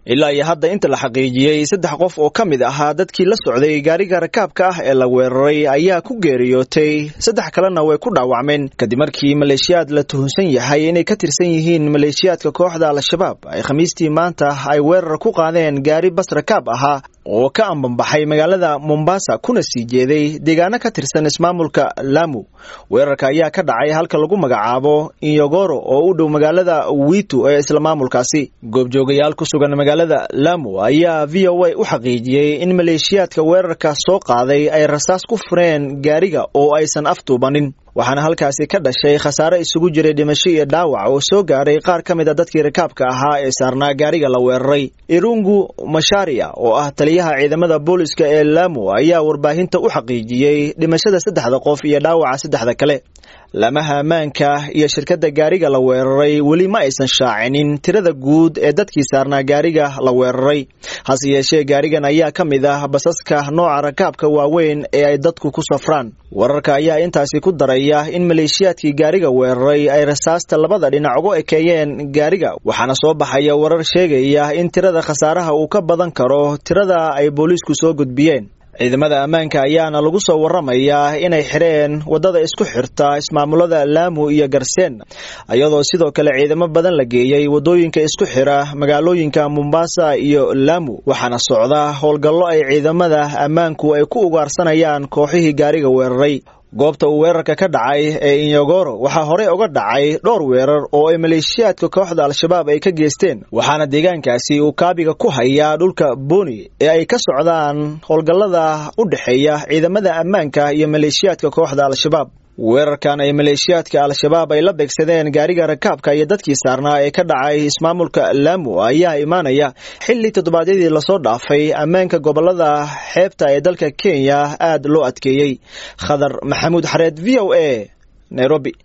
ilaa iyo hadda inta la xaqiijiyey saddex qof oo ka mid ahaa dadkii la socday gaariga rakaabka ah ee la weeraray ayaa ku geeriyootay saddex kalena way ku dhaawacmeen kadib markii maleeshiyaad la tuhunsan yahay inay ka tirsan yihiin maleeshiyaadka kooxda al-shabaab ay khamiistii maanta ay weerar ku qaadeen gaari bas rakaab ahaa oo ka ambanbaxay magaalada mombasa kuna sii jeeday deegaano ka tirsan ismaamulka lamu weerarka ayaa ka dhacay halka lagu magacaabo inyogoro oo u dhow magaalada witu ee isla maamulkaasi goobjoogayaal ku sugan magaalada lamu ayaa v o a u xaqiijiyey in maleeshiyaadka weerarka soo qaaday ay rasaas ku fureen gaariga oo aysan aftuubanin waxaana halkaasi ka dhashay khasaare isugu jiray dhimasho iyo dhaawac oo soo gaadhay qaar ka mid a dadkii rakaabka ahaa ee saarnaa gaariga la weeraray irungu masharia oo ah taliyaha ciidamada booliska ee lamu ayaa warbaahinta u xaqiijiyey dhimashada saddexda qof iyo dhaawaca saddexda kale lamaha ammaanka iyo shirkadda gaariga la weeraray weli ma aysan shaacinin tirada guud ee dadkii saarnaa gaariga la weeraray hase yeeshee gaarigan ayaa ka mid ah basaska nooca rakaabka waaweyn ee ay dadku ku safraan wararka ayaa intaasi ku daraya in maleeshiyaadkii gaariga weeraray ay rasaasta labada dhinac uga ekeeyeen gaariga waxaana soo baxaya warar sheegaya in tirada khasaaraha uu ka badan karo tirada ay booliisku soo gudbiyeen ciidamada ammaanka ayaana lagu soo waramayaa inay xidheen waddada isku xirta ismaamulada laamu iyo garseen iyadoo sidoo kale ciidamo badan la geeyey waddooyinka isku xira magaalooyinka mombasa iyo laamu waxaana socda howlgallo ay ciidamada ammaanku ay ku ugaarsanayaan kooxihii gaariga weeraray goobta uu weerarka ka dhacay ee inyogoro waxaa horey uga dhacay dhowr weerar oo ay maleeshiyaadka kooxda al-shabaab ay ka geysteen waxaana deegaankaasi uu kaabiga ku hayaa dhulka booni ee ay ka socdaan howlgallada u dhexeeya ciidamada ammaanka iyo maleeshiyaadka kooxda al-shabaab weerarkan ay maleeshiyaadka al-shabaab ay la beegsadeen gaariga rakaabka iyo dadkii saarnaa ee ka dhacay ismaamulka laamu ayaa imaanaya xilli toddobaadyadii lasoo dhaafay ammaanka gobolada xeebta ee dalka kenya aad loo adkeeyey khadar maxamuud xareed v o a nairobi